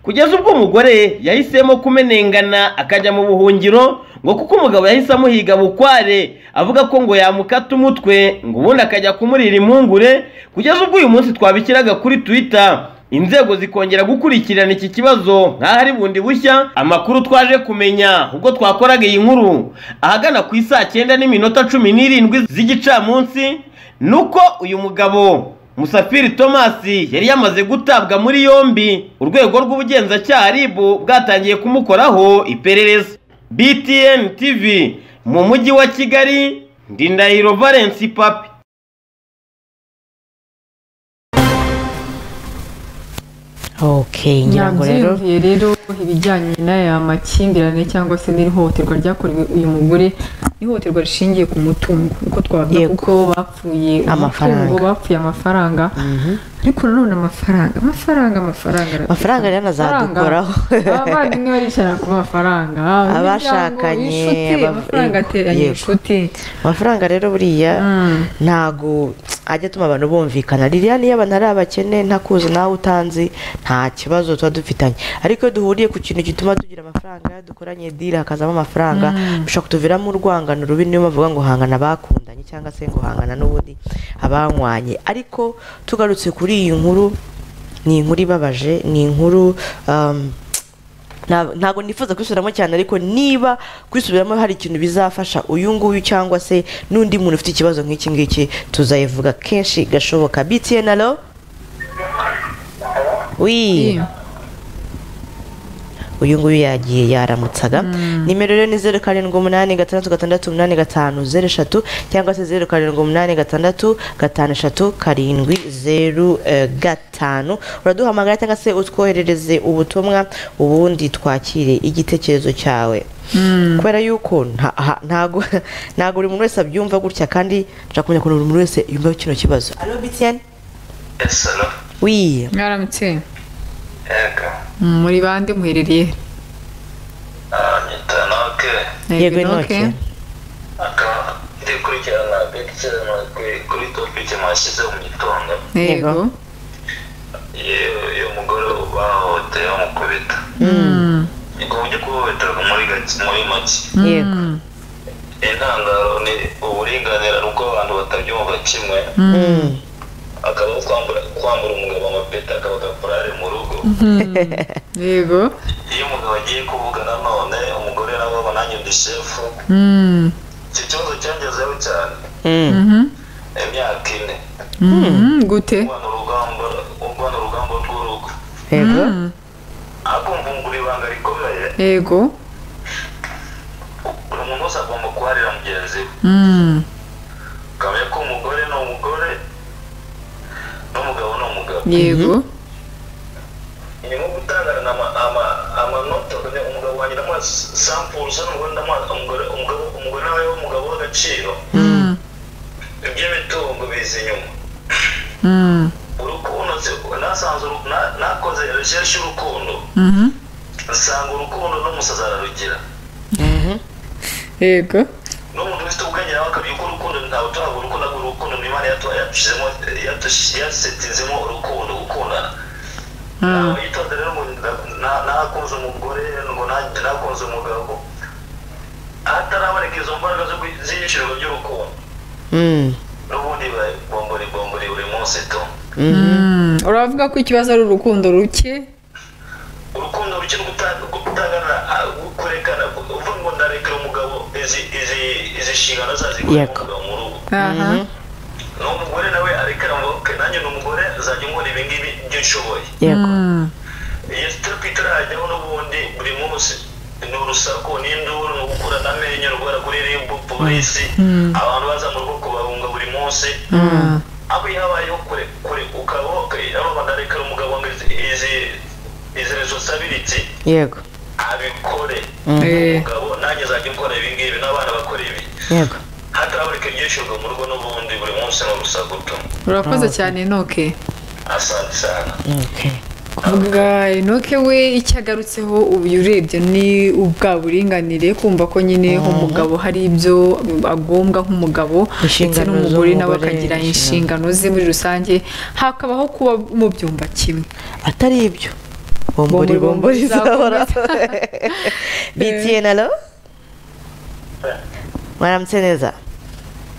kugeza ubwo umugore yahisemo kumenengana akajya mu buhungiro ngo kuko umugabo yahise amuhiga bukware avuga ko ngo yamukata umutwe ngo ubundi akajya kumurira impungure kugeza ubwo uyu munsi twabikiraga kuri twitter inzego zikongera gukurikirana iki kibazo nk'ahari bundi bushya amakuru twaje kumenya ubwo twakoraga iyi nkuru ahagana ku isaa cyenda n'iminota cumi n'irindwi z'igicamunsi ni uko uyu mugabo musafiri tomasi yari yamaze gutabwa muri yombi urwego rw'ubugenzacyaha ribu bwatangiye kumukoraho iperereza btn tv mu mujyi wa kigali ndindahiro valence papi okay nyirango rero nabyiyumviye rero ibijyanye n'aya makimbirane cyangwa se n'iri hohoterwa ryakorewe uyu mugore ihohoterwa rishingiye ku mutungo uko twavuga Yego. kuko bapfuye Amafaranga. umutungo bapfuye amafaranga ariko nanone amafaranga amafaranga amafaranga arapfa. Amafaranga rero azadukoraho. Amafaranga. abavandimwe baricara ku mafaranga imiryango, Abashakanye, inshuti abav- amafaranga yego. ateranya inshuti amafaranga rero buriya ntago ajya atuma abantu bumvikana lilian iyo abantu ari abakene ntakuzi nawe utanzi nta kibazo tuba dufitanye ariko iyo duhuriye ku kintu gituma tugira amafaranga dukoranye diri hakazamo amafaranga bishobora kutuviramo urwangano rubi niyo mpamvu bavuga ngo hangana abakundanye cyangwa se ngo hangana n'ubundi abanywanye ariko tugarutse kuri iyi nkuru ni inkuru ibabaje ni inkuru um, Nta- ntabwo nifuza kwisubiramo cyane ariko niba kwisubiramo hari ikintu bizafasha uyu nguyu cyangwa se n'undi muntu ufite ikibazo nk'iki ngiki tuzayivuga kenshi gashoboka btn alo wi uyu nguyu yagiye yaramutsaga nimero rero ni zeru karindwi umunani gatandatu gatandatu umunani gatanu zeru eshatu cyangwa se zeru karindwi umunani gatandatu gatanu eshatu karindwi zeru eh, gatanu uraduhamagara cyangwa se utwoherereze ubutumwa ubundi twakire igitekerezo cyawe kubera yuko nta- ha- ntago ntago buri muntu wese abyumva gutya kandi nshaka kumenya ukuntu buri muntu wese yumva kino kibazo alo btn esalo wi mwaramutse yego muri bande muherereye nyita noke yego Enoke. inoke akaba ndi kurikirana bekicana kuri topike mwashyize mu gitondo Yego. yego iyo mugore bahohoteye bamukubita Mm. ubwo buryo kuhohoterwa muri gake muri make yego intandaro ni uburinganire n'ubwo abantu batabyumva kimwe Mm. akaba kwambura kwambura umugabo amapeta akaba gaporare mu rugo yego iyo umugabo agiye kuvuga nanone umugore nawe aba nanjye ndi shefu Mm. icyo kibazo cyangezeho cyane Mm. Mhm. imyaka ine Mhm. gute urwana urugamba urwana urugamba rw'urugo yego ariko mvungura ibanga rikomeye yego buri muntu wese agomba kuharira mugenzi we Mm. kamenya ko umugore ni umugore n'umugabo ni umugabo yego ni nko gutangana ama- ama- amanota kugira ngo umugabo wanjye ndamuha sampuru usa n'umugore ndamuha umugore umugabo umugore nawe w'umugabo w'agaciro Mm. iby'imitungo biza inyuma Mm. urukundo se- nasanze uru- na- nakoze recherche y'urukundo Mhm. nsanga urukundo n'umusazi ararugira yego n'umuntu ufite ubwenge nawe akamenya ko urukundo ntawe utanga urukundo ahubwo urukundo ni imana yatu- yatushyizemo yatush- yasetinzemo urukundo gukundana Mm. yitonze rero ngo nda- na- nakunze umugore ngo na- nakunze umugabo ahataraboneka izo mbaraga zo gui- z'iyicirwa ry'urukundo Mm. n'ubundi bombori bombori buri munsi tu Mm. uravuga ko ikibazo ari urukundo ruke urukundo ruke rwo guta- rwo gutangana ah, rwo kurekana uvuga ngo ndarekera umugabo izi izi izi nshingano zazikora Yego. umugabo mu rugo aha n'umugore nawe arekera ngo "Okay, nanjye ni umugore nzajya nkora ibi ngibi ibyo nshoboye yego Mm. iyo sitarapu itarajyaho n'ubundi buri munsi ni urusaku n'induru ni ugukura n'amenyo urwara kuri ribu polisi abantu baza mu rugo kubahunga buri munsi Mm. abo iyo habayeho kure kure ukaba wakwiye abo banarekera umugabo ngo izi izi- izi resosabiriti yego abikore Eh. umugabo nanjye nzajya ukora ibi ngibi n'abana bakora ibi yego hataboneka ibyishurwa mu rugo n'ubundi buri munsi ni urusaku tu urakoze cyane enoke asante sana okay kuvuga enoke we icyo agarutseho ubu iyo urebye ni ubwa buringanire kumva ko nyine umugabo hari ibyo agombwa nk'umugabo ndetse Inshingano n'umugore nawe z'umugore, akagira inshingano. inshingano ze muri rusange hakabaho kuba mubyumva kimwe atari ibyo bombori Bombori, bombori bombori izahora izakomeza. btn alo mwaramutse neza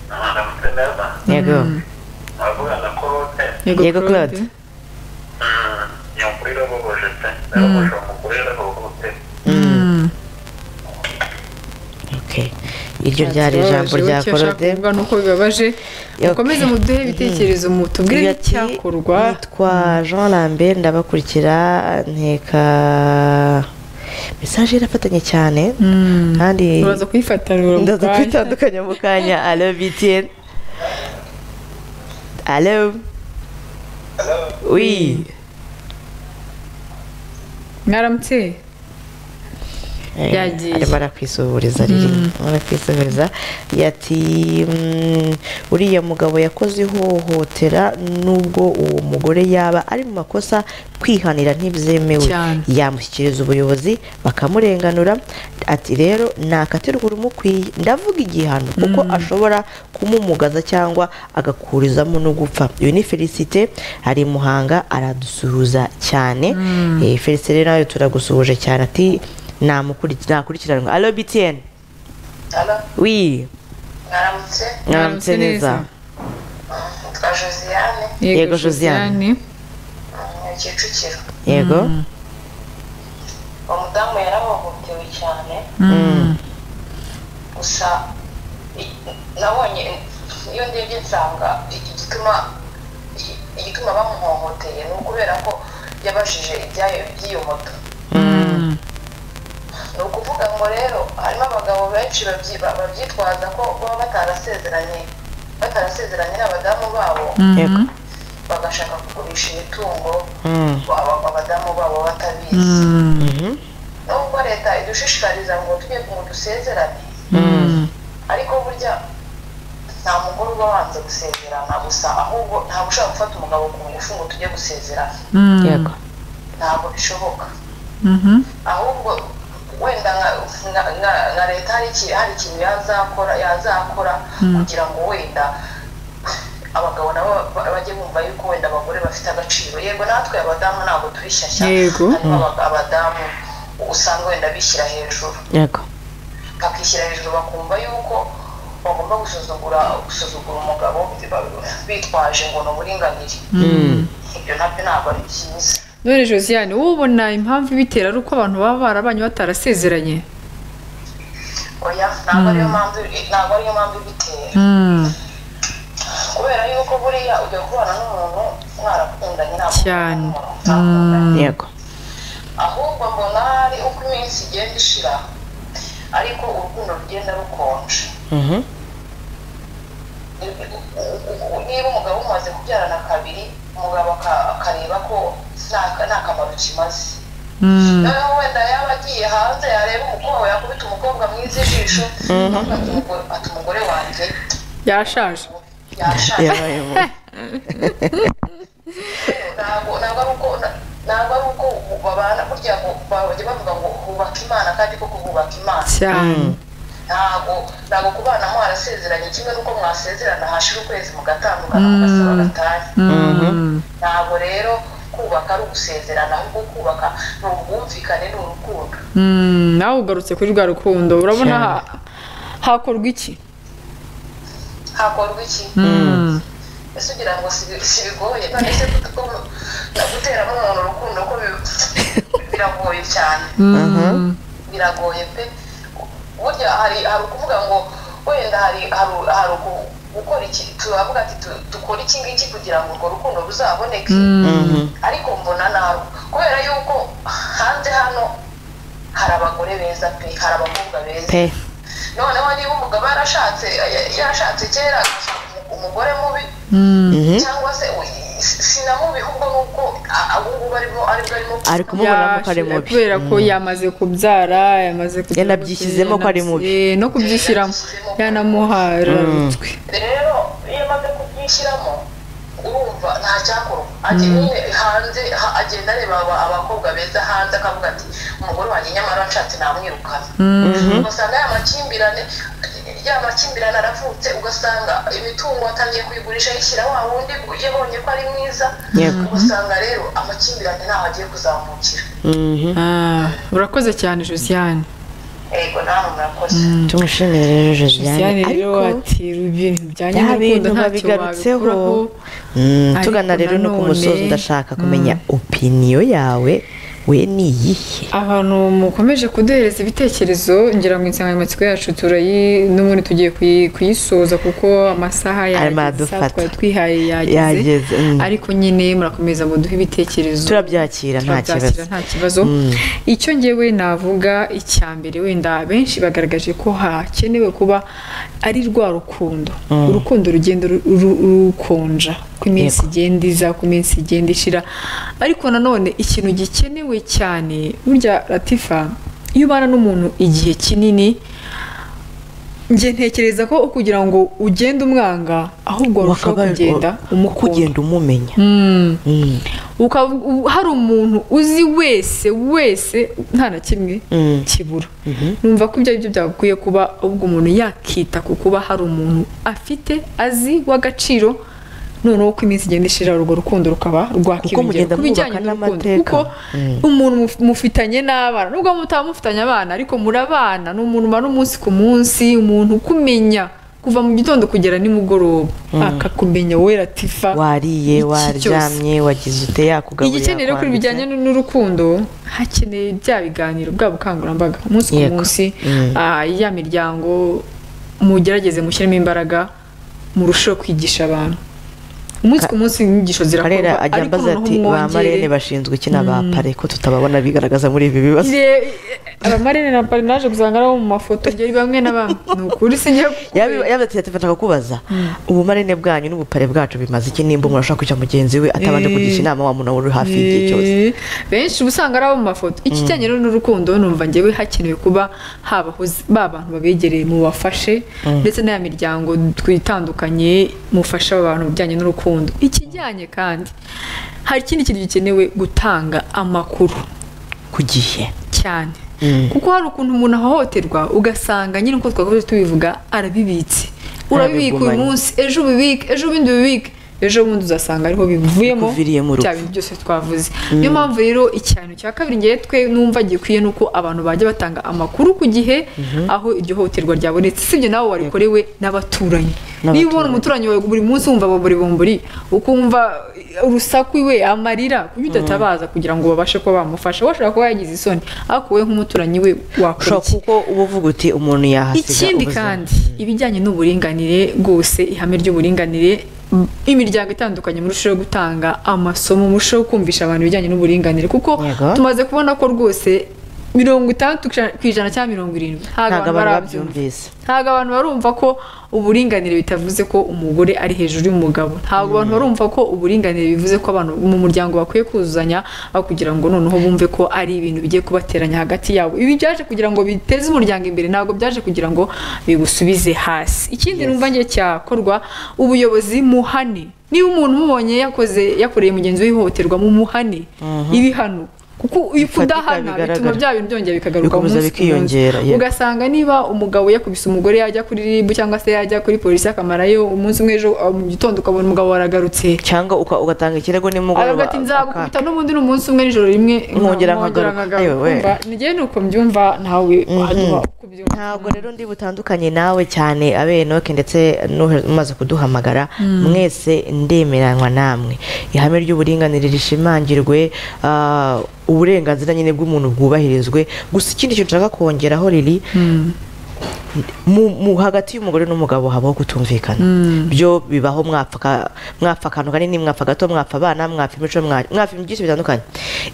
mwaramutse neza yego muravugana korote Yego, Claude. nyakuri irabogoje pe irabogoje umugore irabogoje Mm. okay iryo ryari ijambo rya Ikibabaje, icyo korode ashaka kuvuga ni uko bibabaje Okay. mukomeze muduhe ibitekerezo mutubwire Agira ati, icyakorwa nitwa jean lambert ndabakurikira nteka mesaje irafatanye cyane Mm. kandi uraza kuyifatanura mu ndaza kanya. kwitandukanya mu kanya alo btn alo wi mwaramutse Eh, Yagiye. arimo arakwisuhuriza riri arakwisuhuriza yati mm, uriya mugabo yakoze ihohotera nubwo uwo mugore yaba ari mu makosa kwihanira ntibyemewe Cyane. yamushyikiriza ubuyobozi bakamurenganura ati rero nakatirwa urumukwiye ndavuga igihano kuko ashobora kumumugaza cyangwa agakurizamo no gupfa uyu ni felicite ari i muhanga aradusuhuza cyane Eh, felicite rero nawe turagusuhuje cyane ati namukurikira- nakurikiranwa alo btn wi mwaramutse mwaramutse neza twa josiane Yego, Josiane. mu kicukiro yego uwo mudamu yarahohotewe cyane gusa i- nabonye iyo ndebye nsanga i- igituma i- igituma bamuhohoteye ni ukubera ko yabajije ibyayo by'iyo moto ni ukuvuga ngo rero harimo abagabo benshi babyi- ba- babyitwaza ko baba batarasezeranye batarasezeranye n'abadamu babo yego bagashaka kugurisha imitungo Mm. aba- abadamu babo batabizi nubwo leta idushishikariza ngo tujye ngo dusezerane ariko burya nta mugore uba wanze gusezerana gusa ahubwo ntabwo ushobora gufata umugabo ku ngufu ngo tujye gusezerana yego ntabwo bishoboka ahubwo wenda nka- nka- nka- nka leta hari iki- hari ikintu yazakora yazakora kugira ngo wenda abagabo nabo ba- bajye bumva yuko wenda abagore bafite agaciro yego natwe abadamu ntabwo turi shyashya Yego. harimo abaga- abadamu usanga wenda bishyira hejuru yego bakishyira hejuru bakumva yuko bagomba gusuzugura gusuzugura umugabo bitwaje ngo ni uburinganire ibyo nabyo ntabwo ari byiza none josiane wowe ubona impamvu ibitera ari uko abantu baba barabanye batarasezeranye oya ntabwo ariyo mpamvu ntabwo ariyo mpamvu ibitera kubera yuko buriya ujya kubana n'umuntu mwarakundanye ntabwo Cyane. mutakundanye. yego ahubwo mbona ari uko iminsi igenda ishira ariko urukundo rugenda rukonje Mhm. niba umugabo umaze kubyarana kabiri umugabo aka- akareba ko nta nta kamaro kimaze noneho wenda yaba agiye hanze yareba umukobwa yakubita umukobwa mwiza ijisho akavuga ati "Umugore- ati umugore wanjye yarashaje yashaje yabaye mu ntabwo ntabwo ari uko na- ntabwo ari uko babana burya ngo bajya bavuga ngo hubaka imana kandi koko hubaka imana cyane ntabwo ntabwo kubana mwarasezeranye kimwe n'uko mwasezerana hashira ukwezi mugatandukana mugasaba gatanya ntabwo rero kubaka ari ugusezerana ahubwo kubaka ni ubwumvikane ni urukundo Mm, nawe ugarutse kuri rwa rukundo urabona Cyane. ha- hakorwa iki hakorwa iki ese ugira ngo si- si bigoye none se ko- na- guteramo umuntu urukundo ko bi- biragoye cyane biragoye pe burya hari hari ukuvuga ngo wenda hari hari hari uku- gukora iki turavuga ati tu- dukore iki ngiki kugira ngo urwo rukundo ruzaboneke ariko mbona nabi kubera yuko hanze hano hari abagore beza pe hari abakobwa beza pe noneho niba umugabo yarashatse ya- yarashatse kera agashaka umu- umugore mubi cyangwa se uy- sinamubi ahubwo nuko abungubu arimo aribwo arimo ari kumubonamo ko ari Yashe- mubi kubera ko yamaze kubyara yamaze kugira Yanabyishyizemo ko ari mubi. Eh, no kubyishyiramo yanamuhararutwe rero iyo amaze kubyishyiramo urumva nta cyakorwa ajya nyine hanze ha- agenda areba aba- abakobwa beza hanze akavuga ati umugore wanjye nyamara nshatse namwirukana ugasanga ya makimbirane ya makimbirane aravutse ugasanga imitungo atangiye kuyigurisha yishyira wa wundi yabonye ko ari mwiza Yego. ugasanga rero amakimbirane ntaho agiye kuzamukira Mhm. Ah, urakoze cyane josiane yego namwe murakoze tumushimire rero josiane josiane rero ariko ati ibintu bijyanye bya n'urukundo bintu ntacyo babigarutseho wabikuraho Mm, Ariko tugana rero no ku nanone- musozi ndashaka kumenya opiniyo yawe we ni iyihe abantu mukomeje kuduhereza ibitekerezo ngira ngo insanganyamatsiko yacu turayi n'ubundi tugiye kuyi- kuyisoza kuko amasaha Arimo yageze aradufata. isaha twari twihaye yageze yageze mm. ariko nyine murakomeza muduhe ibitekerezo turabyakira nta kibazo turabyakira nta kibazo icyo ngewe navuga icya mbere wenda benshi bagaragaje ko hakenewe kuba ari rwa rukundo urukundo rugenda ru- ru- rukonja ku iminsi Yego. igenda iza ku iminsi igenda ishira ariko nanone ikintu gikenewe cyane burya ratifa iyo iyo ubana n'umuntu igihe kinini njye ntekereza ko kugira ngo ugende umwanga ahubwo warushaho Wakabaye- kugenda umukunda kugenda umumenya Mm. Mm. Ukaba- u- hari umuntu uzi wese wese nta na kimwe Mm. kibura numva ko ibyo ari byo byagakwiye kuba ubwo umuntu yakita ku kuba hari umuntu afite azi w'agaciro noneho uko iminsi igenda ishira urwo rukundo rukaba mugenda rwakwiyongera ku bijyanye mwubaka n'urukundo n'amateka. kuko umuntu muf- mufitanye n'abana nubwo mutaba mufitanye abana ariko murabana ni umuntu umara umunsi ku munsi umuntu ukumenya kuva mu gitondo kugera nimugoroba akakumenya wowe ratifa wariye iki cyose. waryamye wagize ute yakugaburira igikenewe rero kuri yakwambitse. bijyanye n'urukundo hakeneye bya biganiro bwa bukangurambaga umunsi ku Yego. munsi Mm. ah, ya miryango mugerageze mushyiremo imbaraga murusheho kwigisha abantu umunsi ku munsi inyigisho karera zirakorwa ajya ariko ambaza noneho ati ba marene mwongere bashinzwe iki ni abapare ko tutababona bigaragaza muri ibi bibazo Ire- abamarene na parinaje gusanga ari abo mu mafoto ngeri bamwe na bamwe ni ukuri sinjya Yabi- yabateye ati fata kukubaza ubumarene bwanyu n'ubupare bwacu bimaze iki nimba umuntu ashaka kujya mugenzi we atabanje Eh. kugisha inama wa muntu aba uri hafi y'igihe cyose Eh, benshi uba usanga ari abo mu mafoto ikijyanye rero n'urukundo numva ngewe hakenewe kuba habaho zi- ba bantu babegereye mubafashe ndetse n'aya miryango twitandukanye mufasha aba bantu mu bijyanye n'urukundo ikijyanye kandi hari ikindi kintu gikenewe gutanga amakuru ku gihe cyane kuko hari ukuntu umuntu ahohoterwa ugasanga nyine uko twakoze tubivuga arabibitse urabibika uyu Arabigumanye. munsi ejo ubibike ejo ubundi ubibike ejo bundi uzasanga ariho bivuyemo Biviriyemo urupfu. bya bintu byose twavuze niyo mpamvu rero ikintu cya kabiri ngewe twe numva gikwiye ni uko abantu bajya batanga amakuru ku gihe aho iryo hohoterwa ryabonetse usibye nawe warikorewe n'abaturanyi niba ubona umuturanyi wawe buri munsi wumva bombori ukumva urusaku iwe amarira kuki udatabaza kugira ngo babashe kuba bamufasha washobora kuba yagize isoni ariko wowe nk'umuturanyi we wakora ushobora iki kuko uba uvuga uti umuntu yahasiga ikindi ubuzima. kandi ibijyanye n'uburinganire rwose ihame ry'uburinganire m- imiryango itandukanye murushaho gutanga amasomo murushaho kumvisha abantu ibijyanye n'uburinganire kuko Yego. tumaze kubona ko rwose mirongo itandatu ku ijana cyangwa mirongo irindwi ntabwo ntabwo abantu barabyumva babyumvise ntabwo abantu barumva ko uburinganire bitavuze ko umugore ari hejuru y'umugabo ntabwo abantu barumva ko uburinganire bivuze ko abantu mu muryango bakwiye kuzuzanya aho kugira ngo noneho bumve ko ari ibintu bigiye kubateranya hagati yabo ibi byaje kugira ngo biteze umuryango imbere ntabwo byaje kugira ngo bigusubize hasi ikindi numva ngiye cyakorwa ubuyobozi muhane niba umuntu umubonye yakoze yakoreye mugenzi we ihohoterwa mu muhane ibihano kuko iyo Bifatika, kudahana bituma bigaragara. bya bintu byongera bikagaruka Bikomeza umunsi ku munsi. bikiyongera, yego. ugasanga niba umugabo yakubise umugore yajya kuri rib cyangwa se yajya kuri polisi akamarayo umunsi umwe ejo uh, mu gitondo ukabona umugabo waragarutse cyangwa uka- ugatanga ikirego aravuga nimugoroba ati aka- nzagukubita n'ubundi ni umunsi umwe nijoro rimwe Nkongera nkagaruka." Ayo, we. ngewe ni uko mbyumva nawe hanyuma uko ubyumva. ntabwo rero ndi butandukanye nawe cyane abenoke ndetse n'uhe- umaze kuduhamagara mwese ndemeranywa namwe ihame ry'uburinganire rishimangirwe ah, uburenganzira nyine bw'umuntu bwubahirizwe gusa ikindi kintu nshaka kongeraho riri mu- mu- hagati y'umugore n'umugabo habaho kutumvikana byo bibaho mwapfa ka- mwapfa akantu kanini mwapfa gato mwapfa abana mwapfa imico mwa- mwapfa ibintu byinshi bitandukanye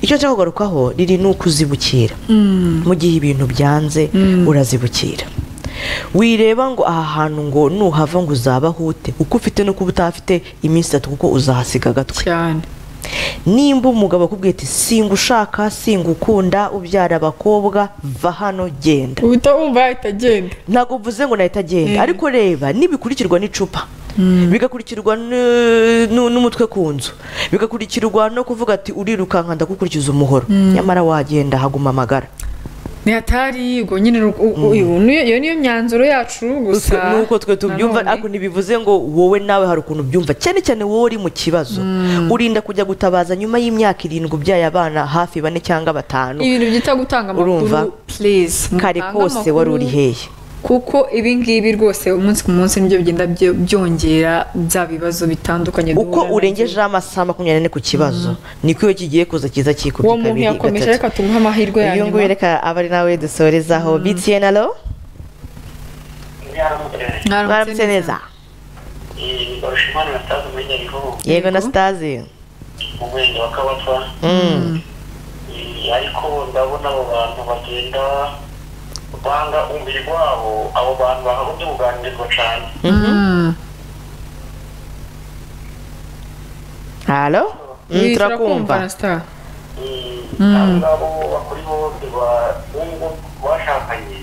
icyo nshaka kugarukaho riri ni ukuzibukira mu gihe ibintu byanze urazibukira wireba ngo aha hantu ngo nuhava ngo uzabahute uko ufite nuko uba utahafite iminsi itatu kuko uzahasiga agatwe cyane nimba umugabo akubwiye ati singa ushaka singa ukunda ubyara abakobwa va hano genda uhita wumva yahita agenda ntabwo uvuze ngo nahita agenda ariko reba nibikurikirwa n'icupa bigakurikirwa n- n- n'umutwe ku nzu bigakurikirwa no kuvuga ati urirukanka ndakukurikiza umuhoro nyamara wagenda haguma amagara ni hatari ubwo nyine ni uko- u- u- niyo iyo niyo myanzuro yacu gusa Twe- nuko twe tubyumva nanone- ariko ntibivuze ngo wowe nawe hari ukuntu ubyumva cyane cyane wowe uri mu kibazo urinda kujya gutabaza nyuma y'imyaka irindwi ubyaye abana hafi bane cyangwa batanu ibintu byita gutanga Urumva? amakuru please kare mutange kose wari uri amakuru. hehe kuko ibi ngibi rwose umunsi ku munsi nibyo bigenda byo- byongera bya bibazo bitandukanye uko duhura nabyo. urengejeho amasaha makumyabiri n'ane ku kibazo niko iyo kigiye kuza kiza uwo kikubye muntu kabiri yakomeje gatatu reka tumuhe amahirwe ya uyu nguyu nyuma reka aba ari nawe dusorezaho btn alo mwaramutse neza barushimanira atazi umenya ariho yego na sitazi mu murenge wa kabapfa Eh, ariko ndabona abo bantu bagenda banga umubiri wabo abo bantu bahabwa kuganirizwa cyane halo Mm, turakumva turakumva na star abo ngabo bakuriho biba ubu ngubu ku bashakanye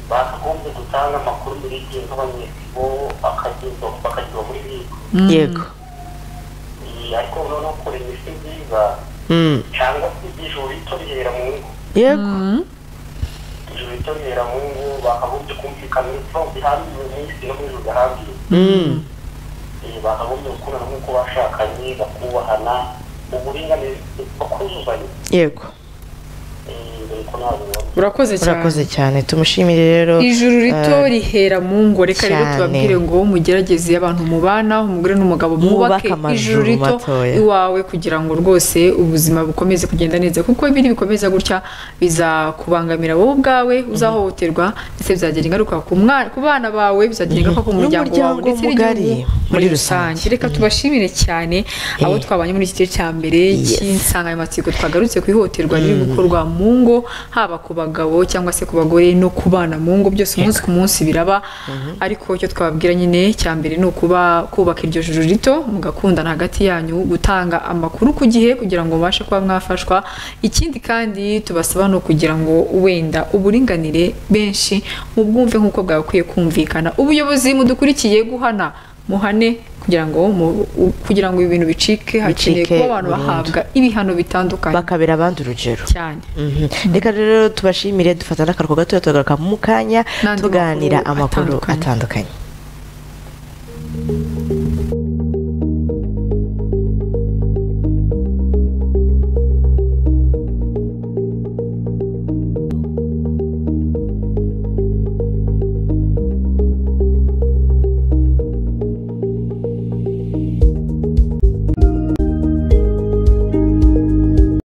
bakagombye gutanga amakuru muri igihe nk'abanyesibo bakagezwa bakagezwa muri bisi yego ariko noneho kora imiti nziza Mm. cyangwa se ijuru rito rihera mu ngo yego ijuru rito rihera mu ngo bakagombye kumvikana ibibazo bihambiriwe mu isi no mu ijuru bihambiriwe Mm. Eh, bakagombye gukundana nk'uko bashakanye bakubahana uburinganire bakuzuzanya yego Eh, dore ko ntabwo bibona urakoze cyane urakoze cyane tumushimire rero ijuru rito eh, rihera mu ngo reka rero cyane. tubabwire ngo mugerageze abantu mubana umugore n'umugabo Mwubake mwubake amazu ijuru rito matoya. iwawe kugira ngo rwose ubuzima bukomeze kugenda neza kuko biri bikomeza gutya bizakubangamira wowe ubwawe uzahohoterwa ndetse bizagira ingaruka ku mwana- ku bana bawe bizagira ingaruka ku muryango wawe N'umuryango ndetse mugari n'igihugu muri muri rusange. rusange reka tubashimire cyane abo twabanye muri iki gice cya mbere cy'insanganyamatsiko twagarutse ku ihohoterwa riri gukorwa mu ngo haba ku bagabo cyangwa se ku bagore no ku bana mu ngo byose umunsi ku munsi biraba ariko icyo twababwira nyine cya mbere ni ukuba kubaka iryo juru rito mugakundana hagati yanyu gutanga amakuru ku gihe kugira ngo mubashe kuba mwafashwa ikindi kandi tubasaba no kugira ngo wenda uburinganire benshi mubwumve nk'uko bwagakwiye kumvikana ubuyobozi mudukurikiye guhana muhane kugira ngo mu- u- kugira ngo ibi bintu bicike hakeneye Bicike kuba abantu burundu. bahabwa ibihano bitandukanye bakabera abandi urugero cyane Mhm. reka rero tubashimire dufata n'akaruhuko gatoya tugaruka mu kanya N'andi tuganira makuru amakuru atandukanye. atandukanye